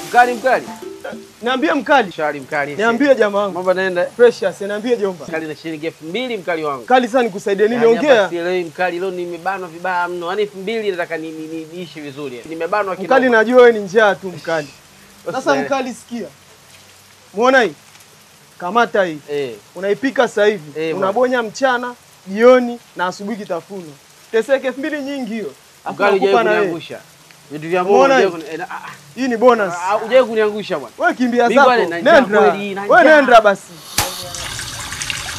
Mkali mkali. Niambie mkali. Shari mkali. Niambie jamaa wangu. Mambo naenda. Precious, niambie jomba. Mkali na shilingi elfu mbili mkali wangu. Kali sana nikusaidie nini? Yaani hapa Ongea. sielewi mkali, leo nimebanwa vibaya mno. Yaani elfu mbili nataka ni- ni- ni- niishi vizuri. Nimebanwa kidogo. Mkali najua wewe ni njaa tu mkali. Sasa Usielewe. mkali sikia. Muona hii? Kamata hii. Eh. Unaipika sasa hivi. Eh, Unabonya mchana, jioni na asubuhi kitafuno. Teseke elfu mbili nyingi hiyo. Alafu Mkali nakupa hujawahi na wewe. kuniangusha. Vitu vya Mungu Umeona hujawahi hii? kuni- eh, na- ah, Hii ni bonus. ah, hujawahi kuniangusha bwana. Wewe kimbia Mimi zako. bwana, na njaa Nenda. kweli, na Wewe njaa. nenda basi.